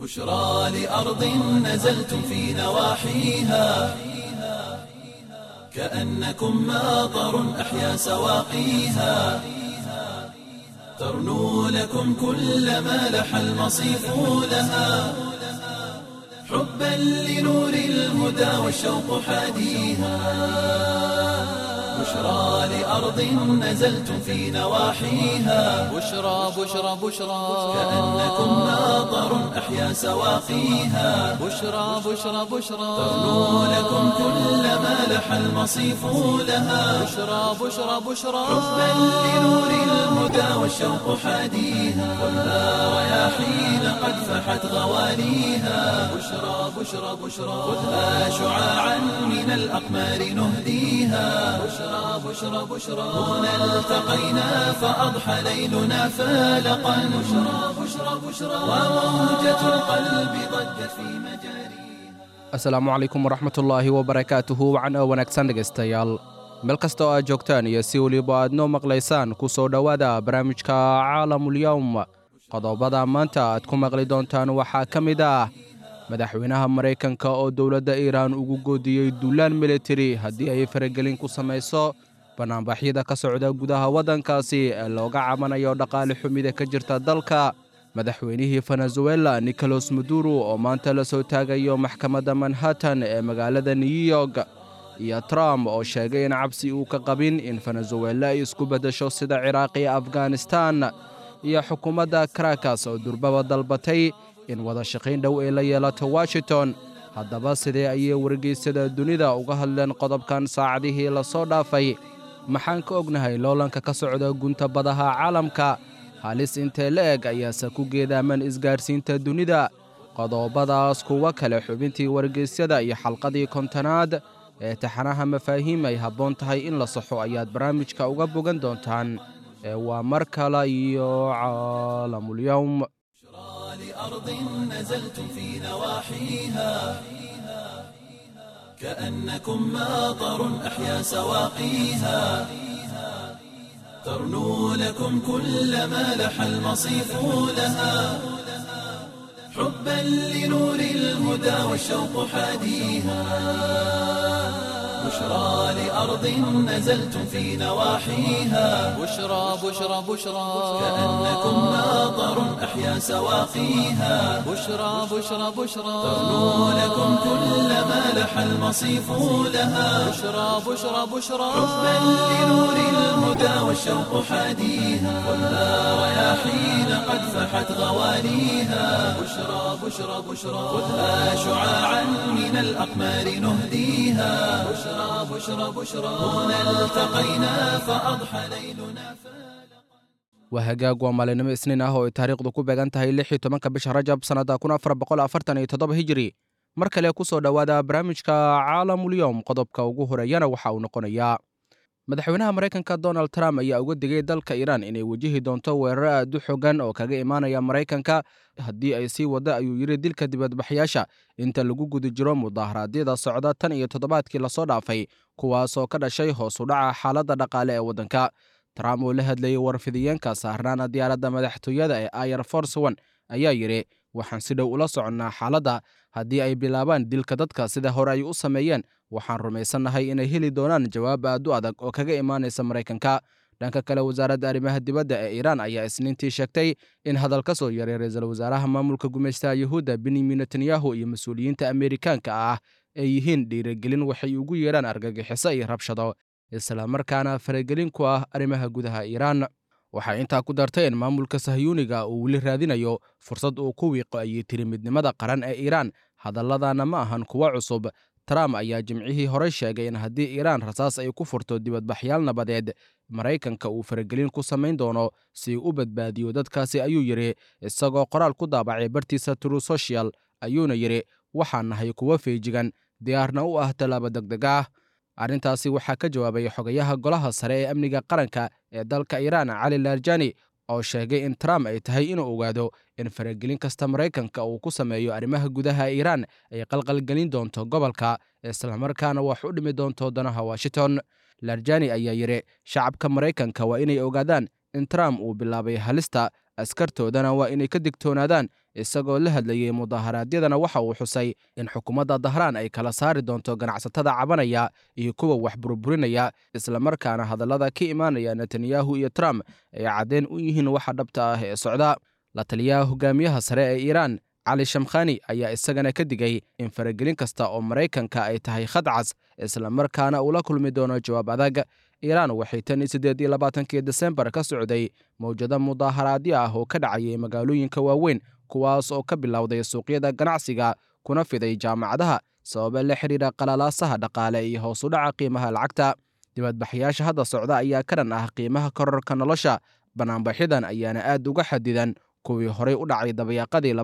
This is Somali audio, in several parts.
بشرى لأرض نزلتم في نواحيها كأنكم ماطر أحيا سواقيها ترنو لكم كل ما لح المصيف لها حبا لنور الهدى والشوق حاديها بشرى لأرض نزلتم في نواحيها بشرى بشرى بشرى كأنكم ماطر أحيا سواقيها بشرى بشرى بشرى ترنو لكم كل ما لح المصيف لها بشرى بشرى بشرى حبا لنور الهدى والشوق حاديها خذها رياحين قد فحت غواليها بشرى بشرى بشرى خذها شعاعا من الأقمار نهديها بشرى بشرى بشرى هنا التقينا فأضحى ليلنا فالقا بشرى بشرى بشرى وموجة القلب ضجت في مجاريها asalaamu calaykum waraxmatullaahi wabarakaatuhu wacan oo wanaagsan dhegaystayaal meel kasta oo aad joogtaan iyo si weliba aad noo maqlaysaan ku soo dhowaada barnaamijka caalamulyowm qodobada maanta aad ku maqli doontaan waxaa ka mid ah madaxweynaha maraykanka oo dowladda iiraan ugu goodiyey duulaan militari haddii ay faragelin ku samayso bannaanbaxyada ka socda gudaha waddankaasi ee looga cabanayo dhaqaale xumida ka jirta dalka madaxweynihii venezuela nicolas maduro oo maanta la soo taagayo maxkamadda manhattan ee magaalada new york iyo trump oo sheegay in cabsi uu ka qabin in venezuela ay isku beddesho sida ciraaq iyo afghanistan iyo xukuumadda karakas oo durbaba dalbatay in wada shaqayn dhow ay la yeelato washington haddaba sidee ayay wargeysyada dunida uga hadleen qodobkan saacadihii la soo dhaafay maxaan ka ognahay loolanka ka socda gunta badaha caalamka halis intee la eg ayaase ku geedaaman isgaarsiinta dunida qodobadaas kuwa kale xubintii wargeysyada iyo xalqadii kontonaad ee taxanaha mafaahiim ay habboon tahay in la saxo ayaad barnaamijka uga bogan doontaan ee waa mar kale iyo caalamulyowm لأرض نزلتم في نواحيها كأنكم ماطر أحيا سواقيها ترنو لكم كل ما لح المصيف لها حبا لنور الهدى والشوق حاديها بشرى لأرض نزلتم في نواحيها بشرى بشرى بشرى كأنكم ماطر أحيا سواقيها بشرى بشرى بشرى ترنو لكم كل ما لح المصيف لها بشرى بشرى بشرى حبا لنور الهدى والشوق حاديها خذها رياحين قد فحت غواليها بشرى بشرى بشرى خذها شعاعا من الأقمار نهديها بشرى بشرى بشرى هنا التقينا فأضحى ليلنا waa hagaag waa maalinimo isniin ah oo ay taariikhdu ku beegan tahay lix iyo tobanka bisha rajab sannadda kun afar boqol afartan iyo toddoba hijiri mar kale ku soo dhowaada barnaamijka caalamulyowm qodobka ugu horeeyana waxa uu noqonayaa madaxweynaha maraykanka donald trump ayaa uga digay dalka iiraan inay wajihi doonto weeraro aad u xogan oo kaga imaanaya maraykanka haddii ay sii wadda ayuu yidhi dilka dibadbaxyaasha inta lagu guda jiro mudaharaadyada socda tan iyo toddobaadkii lasoo dhaafay kuwaasoo ka dhashay hoos u dhaca xaaladda dhaqaale ee waddanka trump oo la hadlayay warfidiyeenka saarnaana diyaaradda madaxtooyada ee ayer force one ayaa yidhi waxaan si dhow ula soconnaa xaaladda haddii ay bilaabaan dilka dadka sida hore ay u sameeyeen waxaan rumaysannahay inay heli doonaan jawaab aad u adag oo kaga imaanaysa maraykanka dhanka kale wasaaradda arrimaha dibadda ee iiraan ayaa isniintii sheegtay in hadal ka soo yaray ra-iisul wasaaraha maamulka gumaystaha yuhuudda benyamin netanyahu iyo mas-uuliyiinta ameerikaanka ah ay yihiin dhiirigelin waxay ugu yeedhaan argagixiso iyo rabshado islamarkaana faragelin ku ah arrimaha gudaha iiraan waxay intaa ku dartay in maamulka sahyuuniga uu weli raadinayo fursad uu ku wiiqo ayay tiri midnimada qaran ee iiraan hadalladana ma ahan kuwo cusub trump ayaa jimcihii horey sheegay in haddii iiraan rasaas ay ku furto dibadbaxyaal nabadeed maraykanka uu faragelin ku samayn doono si uu u badbaadiyo dadkaasi ayuu yidhi isagoo qoraal ku daabacay bartiisa true social ayuuna yidhi waxaan nahay kuwo feejigan diyaarna u ah tallaabo degdeg ah arrintaasi waxaa ka jawaabay xogayaha golaha sare ee amniga qaranka ee dalka iiraan cali laarjani oo sheegay in trump ay tahay inuu ogaado in faragelin kasta maraykanka uu ku sameeyo arrimaha gudaha iiraan ay qalqalgelin doonto gobolka islamarkaana wax u dhimi doonto danaha washington larjani ayaa yidhi shacabka maraykanka waa inay ogaadaan in trump uu bilaabay halista askartoodana waa inay ka digtoonaadaan isagoo la hadlayey mudaharaadyadana waxa uu xusay in xukuumadda dahraan ay kala saari doonto ganacsatada cabanaya iyo kuwa wax burburinaya islamarkaana hadallada ka imaanaya netanyahu iyo trump ay caddeen u yihiin waxa dhabta ah ee socda la taliyaha hogaamiyaha sare ee iiraan cali shamkhani ayaa isagana ka digay in faragelin kasta oo maraykanka ay tahay khadcas islamarkaana uu la kulmi doono jawaab adag iiraan waxay tan iyo siddeed iyo labaatankii desembar ka socday mawjado mudaaharaadyo ah oo ka dhacayay magaalooyinka waaweyn kuwaas oo ka bilowday suuqyada ganacsiga kuna fiday jaamacadaha sababa la xidhiidha qalalaasaha dhaqaale iyo hoos u dhaca qiimaha lacagta dibadbaxyaasha hadda socda ayaa ka dhan ah qiimaha kororka nolosha banaanbaxyadan ayaana aad uga xadidan kuwii horey u dhacay dabayaaqadii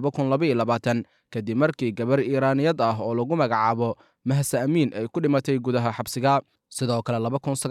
kadib markii gabar iiraaniyad ah oo lagu magacaabo mahsa amiin ay ku dhimatay gudaha xabsiga sidoo kale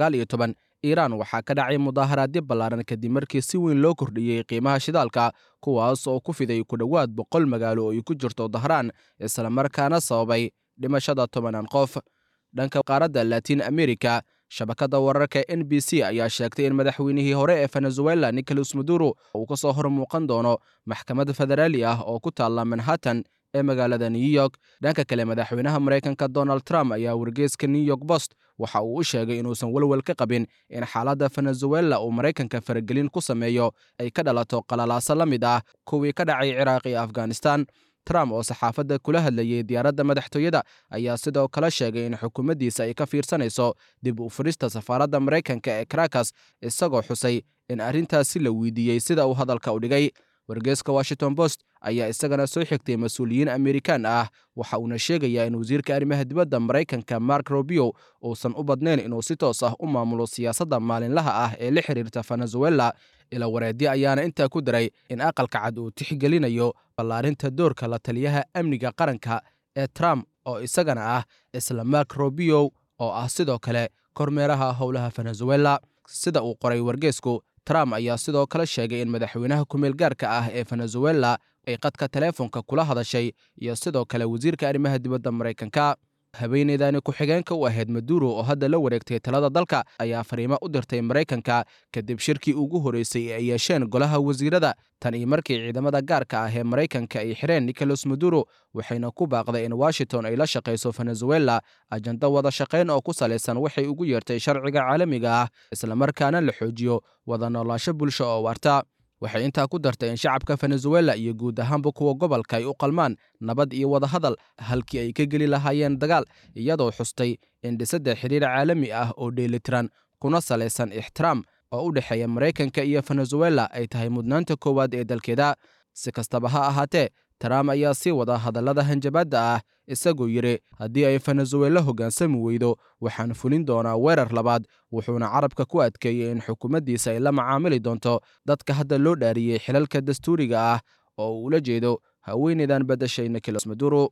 iiraan waxaa ka dhacay mudaaharaadyo ballaaran kadib markii si weyn loo kordhiyey qiimaha shidaalka kuwaas oo ku fiday ku dhowaad boqol magaalo oo ay ku jirto dahraan islamarkaana sababay dhimashada tobanaan qof dhanka qaaradda latiin america shabakadda wararka n b c ayaa sheegtay in madaxweynihii hore ee venezuela nicolas maduro uu ka soo hor muuqan doono maxkamad federaali ah oo ku taalla manhattan ee magaalada new york dhanka kale madaxweynaha maraykanka donald trump ayaa wargeyska new york bost waxa uu u sheegay inuusan welwel ka qabin in xaaladda venezuela uu maraykanka faragelin ku sameeyo ay ka dhalato qalalaaso la mid ah kuwii ka dhacay ciraaq iyo afghanistan trump oo saxaafadda kula hadlayey diyaaradda madaxtooyada ayaa sidoo kale sheegay in xukuumaddiisa ay ka fiirsanayso dib u furista safaaradda maraykanka ee karakas isagoo xusay in arrintaasi la weydiiyey sida uu hadalka u dhigay wargeeska washington post ayaa isagana soo xigtay mas-uuliyiin amerikaan ah waxa uuna sheegayaa in wasiirka arrimaha dibadda maraykanka mark robio uusan u badnayn inuu si toos ah u maamulo siyaasadda maalinlaha ah ee la xiriirta venezuela ila wareedyo ayaana intaa ku daray in aqalka cad uu tixgelinayo ballaarinta doorka la taliyaha amniga qaranka ee trump oo isagana ah isla mark robio oo ah sidoo kale kormeeraha howlaha venezuela sida uu qoray wargeesku trump ayaa sidoo kale sheegay in madaxweynaha kumeel gaarka ah ee venezuela ay qadka teleefonka kula hadashay iyo sidoo kale wasiirka arrimaha dibadda maraykanka haweeneydani ku-xigeenka u ahayd maduro oo hadda la wareegtay talada dalka ayaa fariimo u dirtay maraykanka kadib shirkii ugu horreysay ee ay yeesheen golaha wasiirada tan iyo markii ciidamada gaarka ah ee maraykanka ay xireen nicolas maduro waxayna ku baaqday in washington ay la shaqayso venezuela ajando wada shaqayn oo ku salaysan waxay ugu yeertay sharciga caalamiga ah islamarkaana la xoojiyo wada noolaasho bulsho oo waarta waxay intaa ku dartay in shacabka venezuela iyo guud ahaanba kuwa gobolka ay u qalmaan nabad iyo wadahadal halkii ay ka geli lahaayeen dagaal iyadoo xustay in dhisadda xidhiir caalami ah oo dheelitiran kuna salaysan ixtiraam oo u dhexeeya maraykanka iyo venezuela ay tahay mudnaanta koowaad ee dalkeeda si kastaba ha ahaatee trump ayaa sii wada hadallada hanjabaadda ah isagoo yidhi haddii ay venezuela hoggaansami weydo waxaan fulin doonaa weerar labaad wuxuuna carabka ku adkeeyey in xukuumaddiisa ay la macaamili doonto dadka hadda loo dhaariyey xilalka dastuuriga ah oo uu ula jeedo haweeneydan beddashay nicolas maduro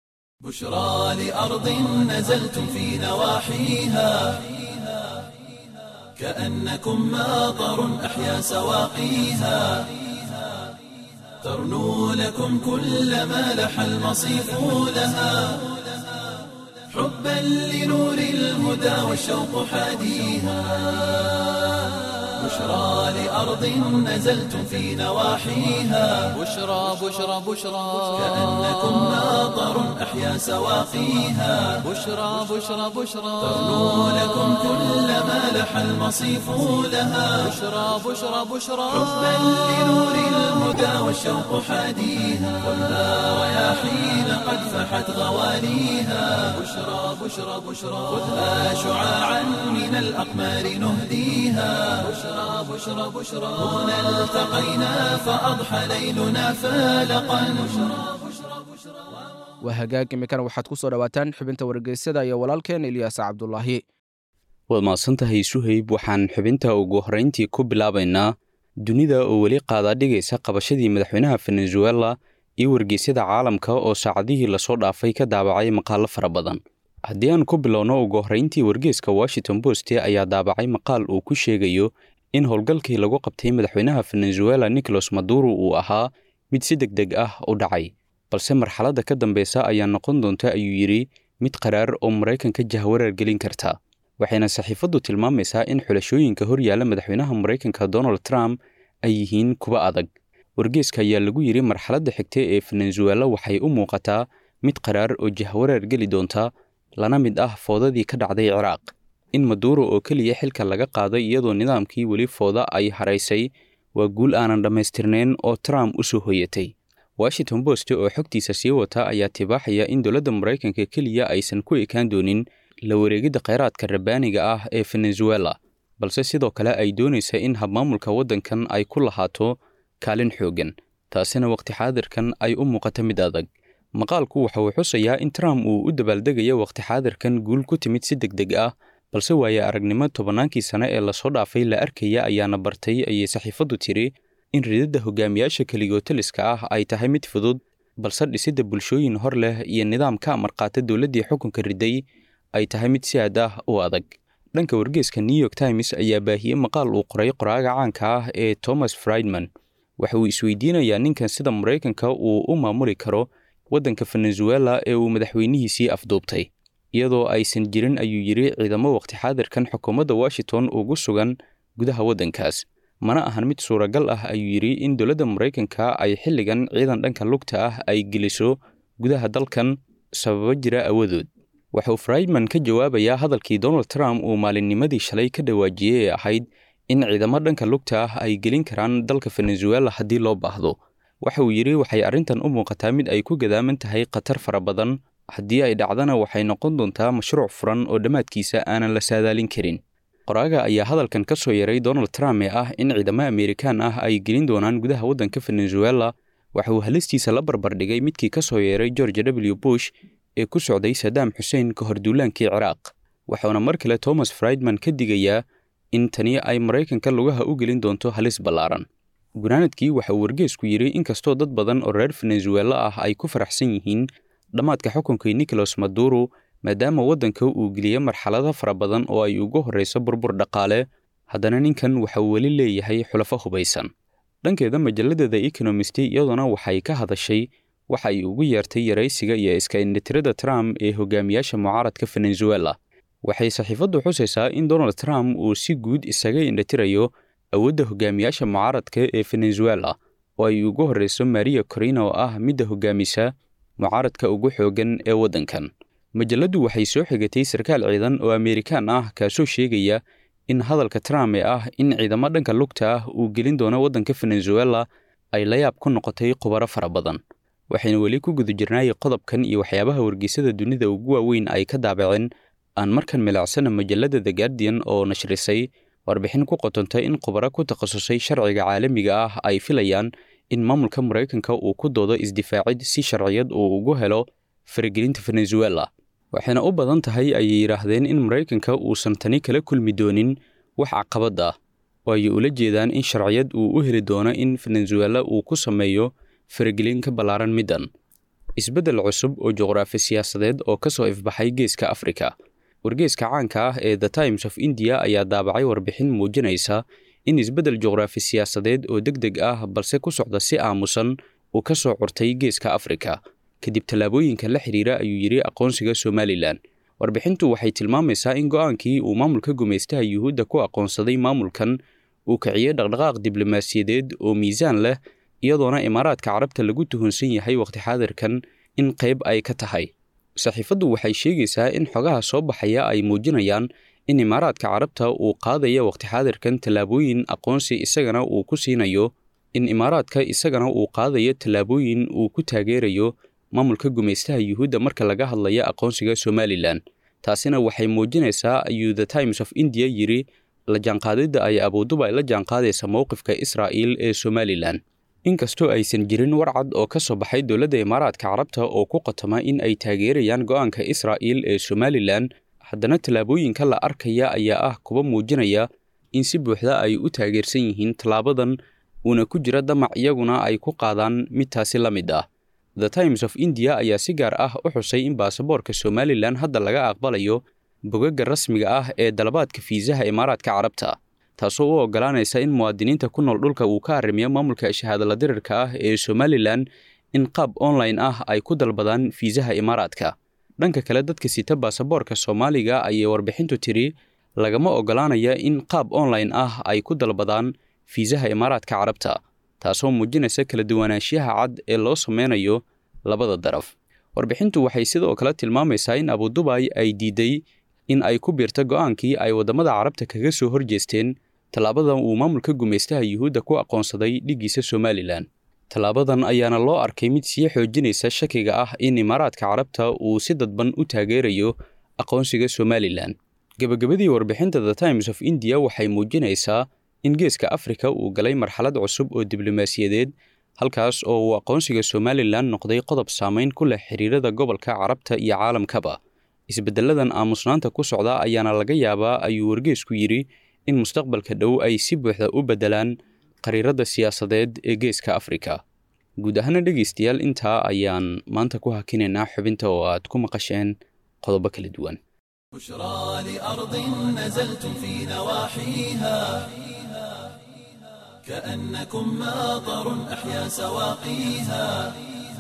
بشرى لأرض نزلتم في نواحيها كأنكم ماطر أحيا سواقيها ترنو لكم كل ما لح المصيف لها حبا لنور الهدى والشوق حاديها بشرى لأرض نزلتم في نواحيها بشرى بشرى بشرى كأنكم ماطر أحيا سواقيها بشرى بشرى بشرى ترنو لكم كل ما لح المصيف لها بشرى بشرى بشرى حبا لنور الهدى والشوق حاديها خذها رياحين قد فحت غواليها بشرى بشرى بشرى خذها شعاعا من الأقمار نهديها بشرى بشرى بشرى هنا التقينا فأضحى ليلنا فالقا waa hagaag imikana waxaad ku soo dhowaataan xubinta wargeysyada iyo walaalkeen ilyaas cabdulaahi waad mahadsantahay suhayb waxaan xubinta ugu horrayntii ku bilaabaynaa dunida oo weli qaadaadhigaysa qabashadii madaxweynaha venezuela iyo wargeysyada caalamka oo saacadihii lasoo dhaafay ka daabacay maqaallo fara badan haddii aan ku bilowno ugu horrayntii wargeeska washington post ayaa daabacay maqaal uu ku sheegayo in howlgalkii lagu qabtay madaxweynaha venezuela nicolas maduro uu ahaa mid si deg deg ah u dhacay balse marxaladda ka dambeysa ayaa noqon doonta ayuu yidhi mid qaraar oo maraykanka jahwareer gelin karta waxayna saxiifaddu tilmaamaysaa in xulashooyinka hor yaalla madaxweynaha maraykanka donald trump ay yihiin kuwa adag wargeeska ayaa lagu yidhi marxaladda xigta ee venezuela waxay u muuqataa mid qaraar oo jahwareer geli doonta lana mid ah foodadii ka dhacday ciraaq in maduuro oo keliya xilka laga qaaday iyadoo nidaamkii weli fooda ay haraysay waa guul aanan dhammaystirnayn oo trump u soo hoyatay washington post oo xogtiisa sii wata ayaa tibaaxaya in dowladda maraykanka keliya aysan ku ekaan doonin la wareegidda kheyraadka rabbaaniga ah ee venezuela balse sidoo kale ay doonaysa in habmaamulka waddankan ay ku lahaato kaalin xooggan taasina waqti xaadirkan ay u muuqato mid adag maqaalku waxa uu xusayaa in trump uu u dabaaldegayo waqti xaadirkan guul ku timid si deg deg ah balse waaye aragnimo tobannaankii sane ee lasoo dhaafay la arkaya ayaana bartay ayay saxiifaddu tiri in rididda hogaamiyaasha keligotaliska ah ay tahay mid fudud balse dhisidda bulshooyin hor leh iyo nidaam ka amarqaata dowladdii xukunka riday ay tahay mid si aad ah u adag dhanka wargeeska new york times ayaa baahiyey maqaal uu qoray qoraaga caanka ah ee thomas friedman waxa uu isweydiinayaa ninkan sida maraykanka uu u maamuli karo waddanka venezuela ee uu madaxweynihiisii afduubtay iyadoo aysan jirin ayuu yidhi ciidamo waqti xaadirkan xukuumadda washington ugu sugan gudaha waddankaas mana ahan mid suuragal ah ayuu yidhi in dowladda maraykanka ay xilligan ciidan dhanka lugta ah ay geliso gudaha dalkan sababo jira awadood waxauu friedman ka jawaabayaa hadalkii donald trump uu maalinnimadii shalay ka dhawaajiyey ee ahayd in ciidamo dhanka lugta ah ay gelin karaan dalka venezuela haddii loo baahdo waxa uu yidhi waxay arrintan u muuqataa mid ay ku gadaaman tahay khatar fara badan haddii ay dhacdana waxay noqon doontaa mashruuc furan oo dhammaadkiisa aanan la saadaalin karin qoraaga ayaa hadalkan ka soo yaray donald trump ee ah in ciidamo amerikaan ah ay gelin doonaan gudaha waddanka venezuela waxa uu halistiisa la barbardhigay midkii ka soo yeeray george w bush ee ku socday sadaam xuseen ka hor duulaankii ciraaq waxauna mar kale thomas friedman ka digayaa in tani ay maraykanka lugaha u gelin doonto halis ballaaran gunaanadkii waxa uu wargeesku yidhi inkastoo dad badan oo reer venezuela ah ay ku faraxsan yihiin dhammaadka xukunkii nicolas maduro maadaama waddanka uu geliyey marxalado fara badan oo ay ugu horrayso burbur dhaqaale haddana ninkan waxa uu weli leeyahay xulafo hubaysan dhankeeda majalladda the economist iyaduna waxay ka hadashay waxa ay ugu yeertay yaraysiga iyo iska indhitirada trump ee hogaamiyaasha mucaaradka venezuela waxay saxiifaddu xusaysaa in donald trump uu si guud isaga indhitirayo awoodda hogaamiyaasha mucaaradka ee venezuela oo ay ugu horrayso maria corina oo ah midda hogaamisa mucaaradka ugu xooggan ee waddankan majalladdu waxay soo xigatay sarkaal ciidan oo amerikaan ah kaasoo sheegaya in hadalka trump ee ah in ciidamo dhanka lugta ah uu gelin doono waddanka venezuela ay la yaab ku noqotay khubaro fara badan waxaynu weli ku guda jirnaay qodobkan iyo waxyaabaha wargeysada dunida ugu waaweyn ay ka daabaceen aan markan milicsana majalladda the guardian oo nashrisay warbixin ku qotontay in khubaro ku takhasusay sharciga caalamiga ah ay filayaan in maamulka maraykanka uu ku doodo isdifaacid si sharciyad uu ugu helo faragelinta venezuela waxayna u badan tahay ayay yidhaahdeen in maraykanka uusan tani kala kulmi doonin wax caqabad ah oo ay ula jeedaan in sharciyad uu u heli doono in venezuela uu ku sameeyo faragelin ka ballaaran middan isbeddel cusub oo juqraafi siyaasadeed oo ka soo ifbaxay geeska afrika wargeeska caanka ah ee the times of india ayaa daabacay warbixin muujinaysa in isbeddel juqraafi siyaasadeed oo deg deg ah balse ku socda si aamusan uu ka soo curtay geeska afrika kadib tallaabooyinka la xidhiira ayuu yidhi aqoonsiga somalilan warbixintu waxay tilmaamaysaa in go'aankii uu maamulka gumaystaha yuhuudda ku aqoonsaday maamulkan uu kiciyey dhaqdhaqaaq diblomaasiyadeed oo miisaan leh iyadoona imaaraadka carabta lagu tuhunsan yahay wakhti xaadirkan in qayb ay ka tahay saxiifaddu waxay sheegaysaa in xogaha soo baxaya ay muujinayaan in imaaraadka carabta uu qaadaya wakhti xaadirkan tallaabooyin aqoonsi isagana uu ku siinayo in imaaraadka isagana uu qaadayo tallaabooyin uu ku taageerayo maamulka gumaystaha yuhuudda marka laga hadlaya aqoonsiga somalilan taasina waxay muujinaysaa ayuu the times of india yidhi la jaanqaadidda ay abuuduba ay la jaanqaadaysa mowqifka israa'iil ee somalilan inkastoo aysan jirin warcad oo ka soo baxay dowladda imaaraadka carabta oo ku qotoma in ay taageerayaan go'aanka israa'iil ee somalilan haddana tallaabooyinka la arkaya ayaa ah kuwa muujinaya in si buuxda ay u taageersan yihiin tallaabadan uuna ku jira damac iyaguna ay ku qaadaan mid taasi la mid ah the times of india ayaa si gaar ah u xusay in baasaboorka somalilan hadda laga aqbalayo bogagga rasmiga ah ee dalabaadka fiisaha imaaraadka carabta taasoo u oggolaanaysa in muwaadiniinta ku nool dhulka uu ka arrimiyo maamulka shahaadala dirirka ah ee somalilan in qaab online ah ay ku dalbadaan fiisaha imaaraadka dhanka kale dadka sita baasaboorka soomaaliga ayay warbixintu tiri lagama oggolaanaya in qaab online ah ay ku dalbadaan fiisaha imaaraadka carabta taasoo muujinaysa kala duwanaanshiyaha cad ee loo sameynayo labada daraf warbixintu waxay sidoo kale tilmaamaysaa in abudubay ay diiday in ay ku biirta go'aankii ay waddamada carabta kaga soo horjeesteen tallaabadan uu maamulka gumaystaha yuhuudda ku aqoonsaday dhiggiisa somalilan tallaabadan ayaana loo arkay mid sii xoojinaysa shakiga ah in imaaraadka carabta uu si dadban u taageerayo aqoonsiga somalilan gebagabadii warbixinta the times of india waxay muujinaysaa in geeska afrika uu galay marxalad cusub oo diblomaasiyadeed halkaas oo uu aqoonsiga somalilan noqday qodob saamayn ku leh xiriirada gobolka carabta iyo caalamkaba isbeddelladan aamusnaanta ku socda ayaana laga yaabaa ayuu wargeesku yidhi in mustaqbalka dhow ay si buuxda u beddelaan qariiradda siyaasadeed ee geeska afrika guud ahaana dhegaystayaal intaa ayaan maanta ku hakinaynaa xubinta oo aad ku maqasheen qodobo kala duwan بشرى لأرض نزلتم في نواحيها كأنكم ماطر أحيا سواقيها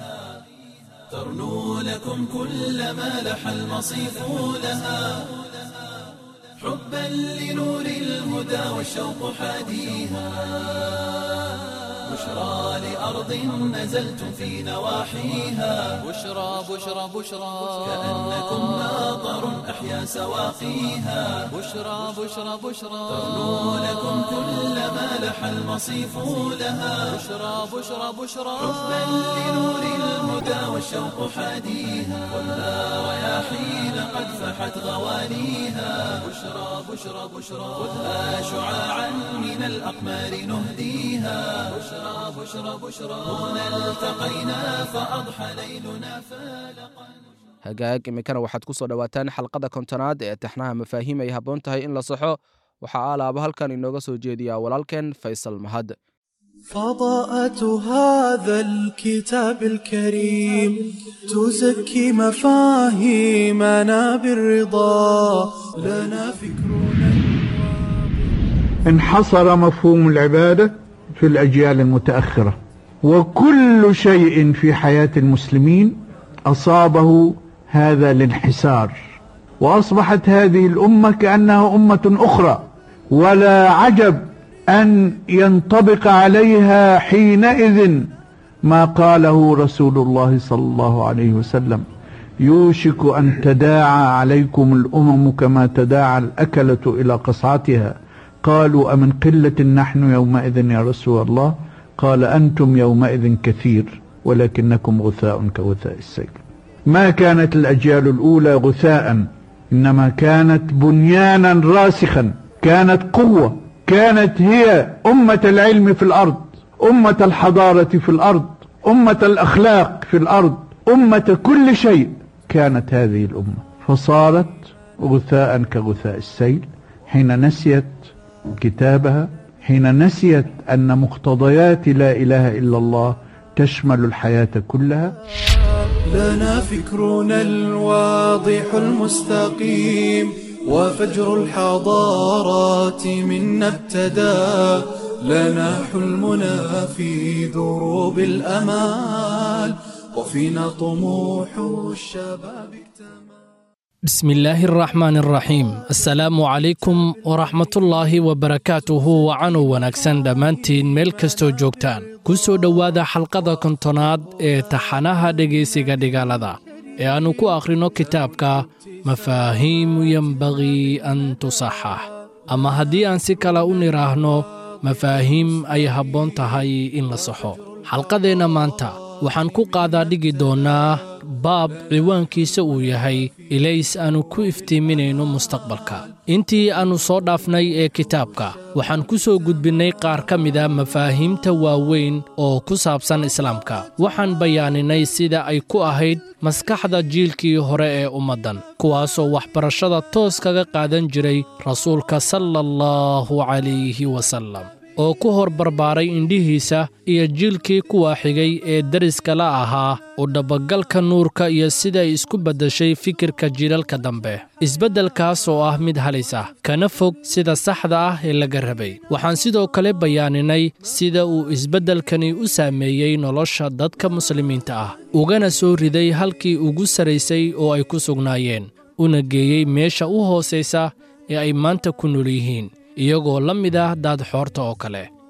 ترنو لكم كل ما لح المصيف لها حبا لنور الهدى والشوق حاديها بشرى لأرض نزلتم في نواحيها بشرى بشرى بشرى كأنكم ماطر أحيا سواقيها بشرى بشرى بشرى ترنو لكم كل ما لح المصيف لها بشرى بشرى بشرى حبا لنور الهدى والشوق حاديها خذها رياحين قد فحت غوانيها بشرى بشرى بشرى خذها شعاعا من الأقمار نهديها بشرى بشرى بشرى هنا التقينا فأضحى ليلنا فالقا hagaag iminkana waxaad ku soo dhowaataan xalqada kontonaad ee taxnaha mafaahiim ay habboon tahay in la saxo waxaa aalaaba halkan inooga soo jeediyaa walaalkeen faysal mahad فضاءة هذا الكتاب الكريم تزكي مفاهيمنا بالرضا لنا فكرنا انحصر مفهوم العبادة في الأجيال المتأخرة وكل شيء في حياة المسلمين أصابه هذا الانحسار وأصبحت هذه الأمة كأنها أمة أخرى ولا عجب أن ينطبق عليها حينئذ ما قاله رسول الله صلى الله عليه وسلم يوشك أن تداعى عليكم الأمم كما تداعى الأكلة إلى قصعتها قالوا أمن قلة نحن يومئذ يا رسول الله قال أنتم يومئذ كثير ولكنكم غثاء كغثاء السيل ما كانت الأجيال الأولى غثاء إنما كانت بنيانا راسخا كانت قوة كانت هي أمة العلم في الأرض أمة الحضارة في الأرض أمة الأخلاق في الأرض أمة كل شيء كانت هذه الأمة فصارت غثاء كغثاء السيل حين نسيت كتابها حين نسيت أن مقتضيات لا إله إلا الله تشمل الحياة كلها لنا فكرنا الواضح المستقيم وفجر الحضارات منا ابتدى لنا حلمنا في دروب الأمال وفينا طموح الشباب اكتمل بسم الله الرحمن الرحيم السلام عليكم ورحمة الله وبركاته وعنو wanaagsan dhammaantiin meel kastoo joogtaan ku soo dhowaada xalqada kontonaad ee taxanaha dhegaysiga dhigaalada ee aannu ku akhrino kitaabka mafaahiimu yenbagii an tusaxax ama haddii aan si kale u nidhaahno mafaahiim ay habboon tahay in la saxo xalqadeenna maanta waxaan ku qaadaa dhigi doonnaa baab ciwaankiisa uu yahay ilays aannu ku iftiiminayno mustaqbalka intii aannu soo dhaafnay ee kitaabka waxaan ku soo gudbinnay qaar ka mida mafaahiimta waaweyn oo ku saabsan islaamka waxaan bayaaninay sida ay ku ahayd maskaxda jiilkii hore ee ummaddan kuwaasoo waxbarashada toos kaga qaadan jiray rasuulka sala allahu calayhi wasallam oo ku hor barbaaray indhihiisa iyo jiilkii kuwa xigay ee deriska la ahaa u dhabagalka nuurka iyo sida ay isku beddeshay fikirka jiilalka dambe isbeddelkaas oo ah mid halis ah kana fog sida saxda ah ee laga rabay waxaan sidoo kale bayaaninay sida uu isbeddelkani u saameeyey nolosha dadka muslimiinta ah ugana soo riday halkii ugu saraysay oo ay ku sugnaayeen una geeyey meesha u hoosaysa ee ay maanta ku nool yihiin iyagoo la mid ah daadxoorta oo kale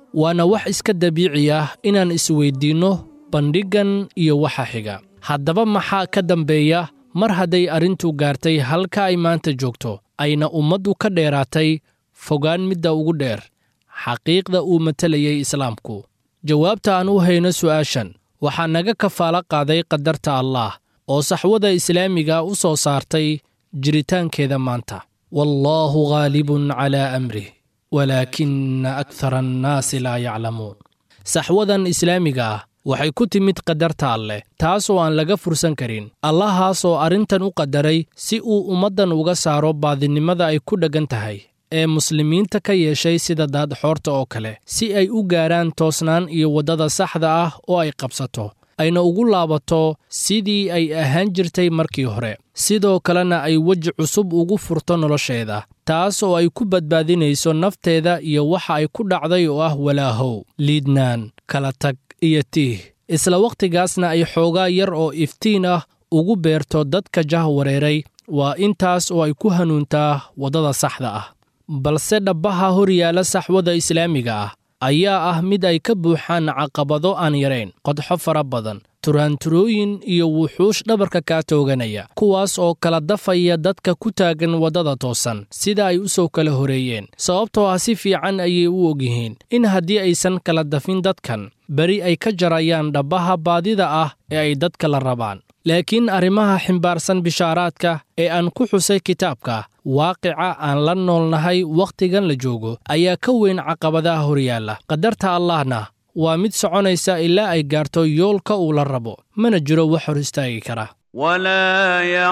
waana wax iska dabiici ah inaan isweyddiinno bandhiggan iyo waxa xiga haddaba maxaa ka dambeeya mar hadday arrintu gaartay halka ay maanta joogto ayna ummaddu ka dheeraatay fogaan midda ugu dheer xaqiiqda uu matalayay islaamku jawaabta aan u hayno su'aashan waxaa naga kafaalo qaaday qadarta allaah oo saxwada islaamiga u soo saartay jiritaankeeda maanta wallaahu khaalibun calaa amrih walaakina akhara annaasi laa yaclamuun saxwadan islaamiga ah waxay ku timid qadarta alleh taas oo aan laga fursan karin allahaas oo arrintan u qadaray si uu ummaddan uga saaro baadinimada ay ku dheggan tahay ee muslimiinta ka yeeshay sida daadxoorta oo kale si ay u gaaraan toosnaan iyo waddada saxda ah oo ay qabsato ayna ugu laabato sidii ay ahaan jirtay markii hore sidoo kalena ay weji cusub ugu furto nolosheeda taas oo ay ku badbaadinayso nafteeda iyo waxa ay ku dhacday oo ah walaahow liidnaan kala tag iyo tiih isla wakhtigaasna ay xoogaa yar oo iftiin ah ugu beerto dadka jah wareeray waa intaas oo ay ku hanuuntaa waddada saxda ah balse dhabbaha hor yaalla saxwada islaamiga ah ayaa ah mid ay ka buuxaan caqabado aan yarayn qodxo fara badan turaanturooyin iyo wuxuush dhabarka kaa tooganaya kuwaas oo kala dafaya dadka ku taagan waddada toosan sida ay u soo kala horeeyeen sababtoo ah si fiican ayay u ogyihiin in haddii aysan kala dafin dadkan beri ay ka jarayaan dhabbaha baadida ah ee ay dadka la rabaan laakiin arrimaha ximbaarsan bishaaraadka ee aan ku xusay kitaabka waaqica aan la noolnahay wakhtigan la joogo ayaa ka weyn caqabadaha horyaalla qadarta allahna waa mid soconaysa ilaa ay gaarto yoolka uu la rabo mana jiro wax hor istaagi kara ولا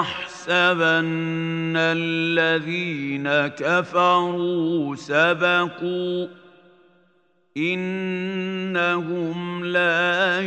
يحسبن الذين كفروا سبقوا إنهم لا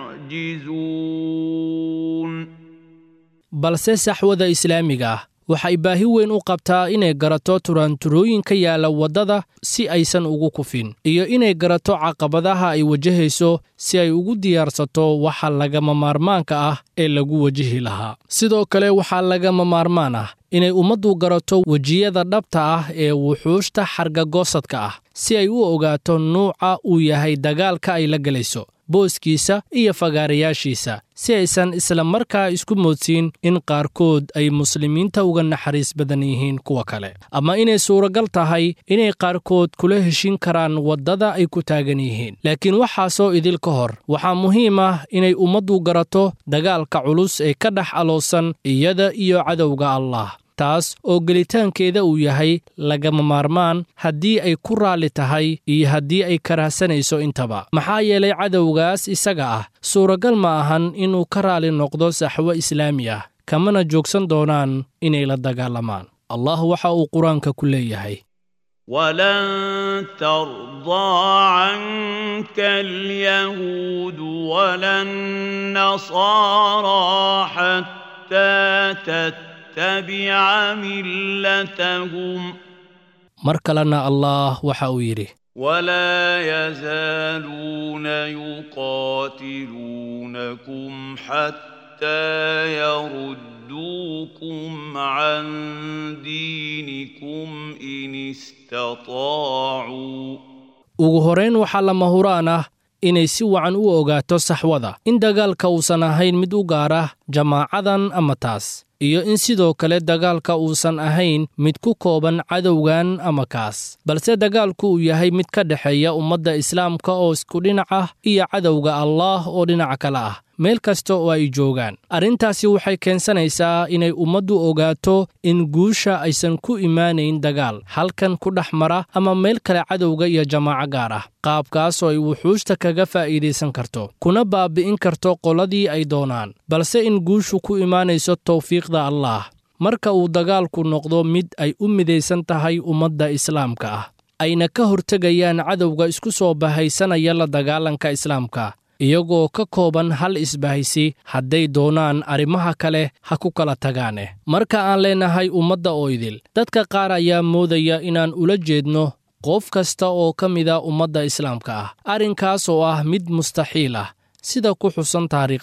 يعجزون balse saxwada islaamiga ah waxay baahi weyn u qabtaa inay garato turaanturooyin ka yaalla waddada si aysan ugu kufin iyo inay garato caqabadaha ay wajahayso si ay ugu diyaarsato waxa lagama maarmaanka ah ee lagu wajihi lahaa sidoo kale waxaa lagama maarmaan ah inay ummaddu garato wejiyada dhabta ah ee wuxuushta xargagoosadka ah si ay u ogaato nuuca uu yahay dagaalka ay la gelayso booskiisa iyo fagaarayaashiisa si aysan isla markaa isku moodsiin in qaarkood ay muslimiinta uga naxariis badan yihiin kuwa kale ama inay suuragal tahay inay qaarkood kula heshin karaan waddada ay ku taagan yihiin laakiin waxaasoo idil ka hor waxaa muhiim ah inay ummaddu garato dagaalka culus ee ka dhex aloosan iyada iyo cadowga allah taas oo gelitaankeeda uu yahay lagama maarmaan haddii ay ku raalli tahay iyo haddii ay karahsanayso intaba maxaa yeelay cadowgaas isaga ah suuragal ma ahan inuu ka raalli noqdo saxwo islaami ah kamana joogsan doonaan inay la dagaalamaan allah waxa uu qur-aanka ku leeyahay ولن ترضى عنك اليهود ولا النصارى حتى تتبع ملتهم mar kalena allah waxa uu yidhi ولا يزالون يقاتلونكم حتى يردوكم عن دينكم إن استطاعوا ugu horayn waxaa lama huraan ah inay si wacan u ogaato saxwada in dagaalka uusan ahayn mid u gaara jamaacadan ama taas iyo in sidoo kale dagaalka uusan ahayn mid ku kooban cadowgan ama kaas balse dagaalku uu yahay mid ka dhexeeya ummadda islaamka oo isku dhinac ah iyo cadowga allaah oo dhinaca kale ah meel kasta oo ay joogaan arrintaasi waxay keensanaysaa inay ummaddu ogaato in guusha aysan ku imaanayn dagaal halkan ku dhex mara ama meel kale cadowga iyo jamaaco gaar ah qaabkaas oo ay wuxuushta kaga faa'iidaysan karto kuna baabi'in karto qoladii ay doonaan balse in guushu ku imaanayso tawfiiqda allaah marka uu dagaalku noqdo mid ay u midaysan tahay ummadda islaamka ah ayna ka hortegayaan cadowga isku soo bahaysanaya la dagaalanka islaamka iyagoo ka kooban hal isbahaysi hadday doonaan arrimaha kale ha ku kala tagaane marka aan leenahay ummadda oo idil dadka qaar ayaa moodaya inaan ula jeedno qof kasta oo ka mida ummadda islaamka ah arrinkaas oo ah mid mustaxiil ah sida ku xusan taariikhda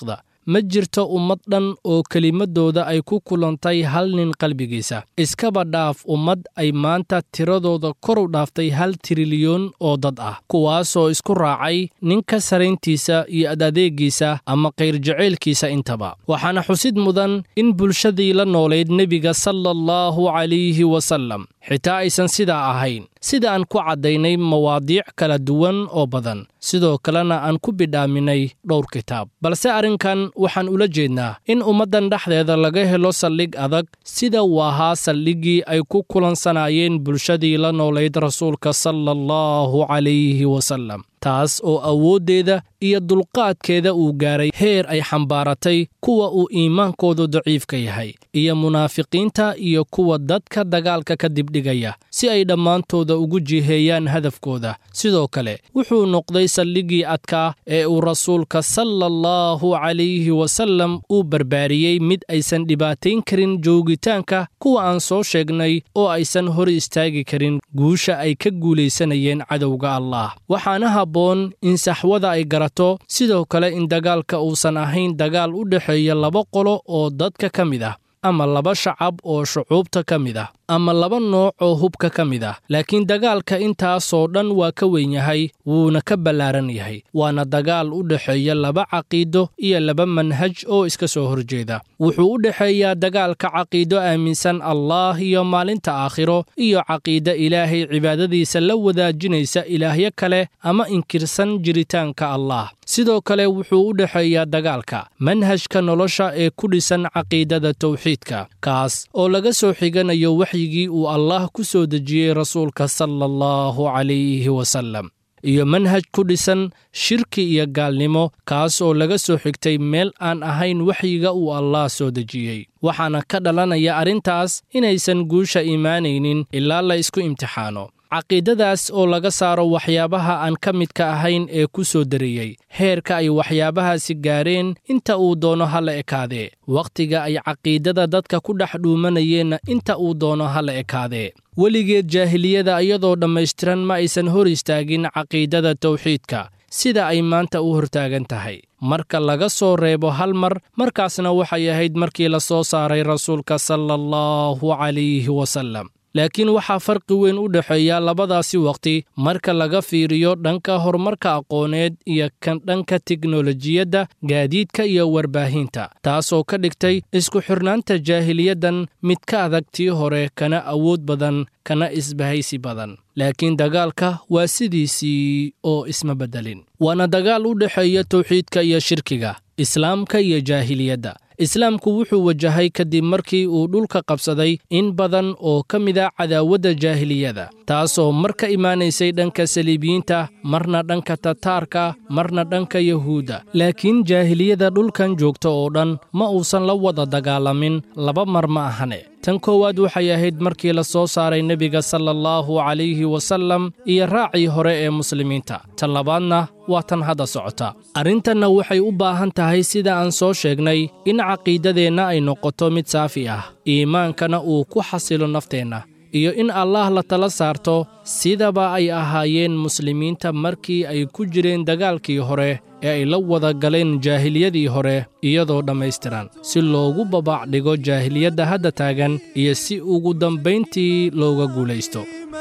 ma jirto ummad dhan oo kelimadooda ay ku kulantay hal nin qalbigiisa iskaba dhaaf ummad ay maanta tiradooda kor u dhaaftay hal trilyoon oo dad ah kuwaasoo isku raacay ninka sarayntiisa iyo adadeegiisa ama kayrjaceylkiisa intaba waxaana xusid mudan in bulshadii la noolayd nebiga sala allahu calayhi wasallam xitaa aysan sidaa ahayn sida aan ku caddaynay mawaadiic kala duwan oo badan sidoo kalena aan ku bidhaaminay dhowr kitaab balse arrinkan waxaan ula jeednaa in ummaddan dhexdeeda laga helo saldhig adag sida uu ahaa saldhiggii ay ku kulansanaayeen bulshadii la noolayd rasuulka sala allahu calayhi wasallam taas oo awooddeeda iyo dulqaadkeeda uu gaaray heer ay xambaaratay kuwa uu iimaankoodu daciifka yahay iyo munaafiqiinta iyo kuwa dadka dagaalka ka dibdhigaya si ay dhammaantooda ugu jiheeyaan hadafkooda sidoo kale wuxuu noqday saldhiggii adkaa ee uu rasuulka sala allahu calayhi wasallam uu barbaariyey mid aysan dhibaatayn karin joogitaanka kuwa aan soo sheegnay oo aysan hor istaagi karin guusha ay ka guulaysanayeen cadowga allah waxaana habboon in saxwada ay garato sidoo kale in dagaalka uusan ahayn dagaal u dhexeeya laba qolo oo dadka ka mid ah ama laba shacab oo shucuubta ka mid ah ama laba nooc oo hubka ka mid ah laakiin dagaalka intaasoo dhan waa ka weyn yahay wuuna ka ballaaran yahay waana dagaal u dhexeeya laba caqiido iyo laba manhaj oo iska soo horjeeda wuxuu u dhexeeyaa dagaalka caqiido aaminsan allaah iyo maalinta aakhiro iyo caqiide ilaahay cibaadadiisa la wadaajinaysa ilaahyo kale ama inkirsan jiritaanka allaah sidoo kale wuxuu u dhexeeyaa dagaalka manhajka nolosha ee ku dhisan caqiidada tawxiidka kaas oo laga soo xiganayo waxyigii uu allaah ku soo dejiyey rasuulka sala allahu calayhi wasallam iyo manhaj ku dhisan shirki iyo gaalnimo kaas oo laga soo xigtay meel aan ahayn waxyiga uu allaah soo dejiyey waxaana ka dhalanaya arrintaas inaysan guusha imaanaynin ilaa la isku imtixaano caqiidadaas oo laga saaro waxyaabaha aan ka midka ahayn ee ku soo dariyey heerka ay waxyaabahaasi gaareen inta uu doono ha la ekaadee wakhtiga ay caqiidada dadka ku dhex dhuumanayeenna inta uu doono ha la ekaadee weligeed jaahiliyada iyadoo dhammaystiran ma aysan hor istaagin caqiidada tawxiidka sida ay maanta u hortaagan tahay marka laga soo reebo hal mar markaasna waxay ahayd markii la soo saaray rasuulka sala allahu calayhi wasallam laakiin waxaa farqi weyn u dhexeeya labadaasi wakhti marka laga fiiriyo dhanka horumarka aqooneed iyo kan dhanka teknolojiyadda gaadiidka iyo warbaahinta taasoo ka dhigtay isku xirnaanta jaahiliyaddan mid ka adag tii hore kana awood badan kana isbahaysi badan laakiin dagaalka waa sidiisii oo isma beddelin waana dagaal u dhexeeya tawxiidka iyo shirkiga islaamka iyo jaahiliyadda islaamku wuxuu wajahay kadib markii uu dhulka qabsaday in badan oo ka mid a cadaawadda jaahiliyada taasoo mar ka imaanaysay dhanka saliibiyiinta marna dhanka tataarka marna dhanka yahuudda laakiin jaahiliyada dhulkan joogta oo dhan ma uusan la wada dagaalamin laba mar ma ahane tan koowaad waxay ahayd markii la soo saaray nebiga sala allahu calayhi wasallam iyo raacii hore ee muslimiinta tan labaadna waa tan hadda socota arrintanna waxay u baahan tahay sida aan soo sheegnay in caqiidadeenna ay noqoto mid saafi ah iimaankana uu ku xasilo nafteenna iyo in allaah la tala saarto sidaba ay ahaayeen muslimiinta markii ay ku jireen dagaalkii hore ee ay la wada galeen jaahiliyadii hore iyadoo dhammaystiran si loogu babac dhigo jaahiliyadda hadda taagan iyo si ugu dambayntii looga guulaysto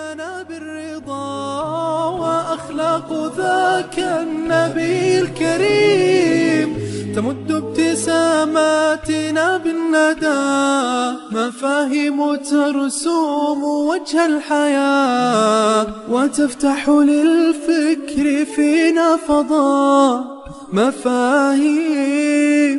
وأخلاق ذاك النبي الكريم تمد ابتساماتنا بالندى مفاهيم ترسوم وجه الحياة وتفتح للفكر فينا فضاء مفاهيم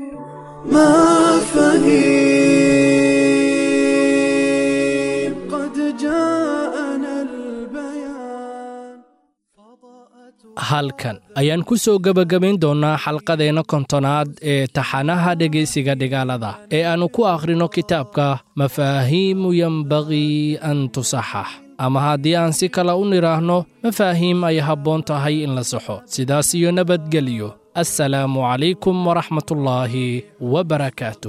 مفاهيم قد جاءنا البيان halkan ayaan ku soo gebagabayn doonnaa xalqadeenna kontonaad ee taxanaha dhegaysiga dhigaalada ee aannu ku akhrino kitaabka mafaahiimu yembaqii an tusaxax ama haddii aan si kale u nidhaahno mafaahiim ay habboon tahay in la saxo sidaas iyo nabadgelyo assalaamu calaykum waraxmatullaahi wabarakaatuh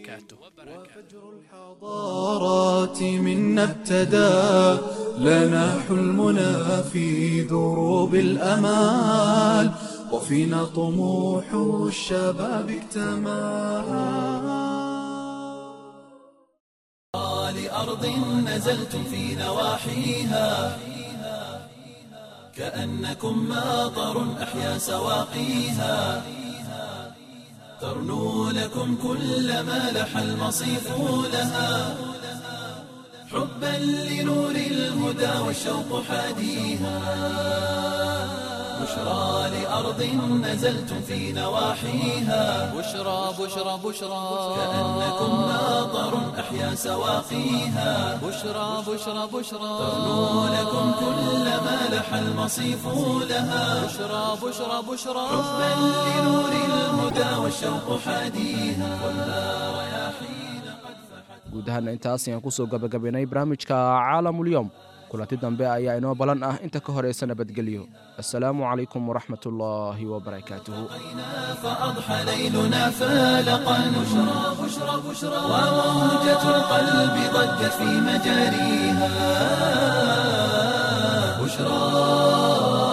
الحضارات منا ابتدى لنا حلمنا في دروب الأمال وفينا طموح الشباب اكتمل لأرض نزلتم في نواحيها كأنكم ماطر أحيا سواقيها ترنو لكم كل ما لح المصيف لها حبا لنور الهدى والشوق حاديها بشرى لأرض نزلتم في نواحيها بشرى بشرى بشرى كأنكم ماطر أحيا سواقيها بشرى بشرى بشرى ترنو لكم كل ما لح المصيف لها بشرى بشرى بشرى حبا لنور الهدى والشوق حاديها والنار رياحين guud ahaana intaas ayaan kusoo gabagabaynay barnaamijka caalamulyoom kulanti dambe ayaa inoo balan ah inta ka horeysa nabadgelyo assalaamu calaykum waraxmat ullaahi wabarakaatuhu فأضحى ليلنا فالقا بشرى بشرى بشرى وموجة القلب ضجت في مجاريها بشرى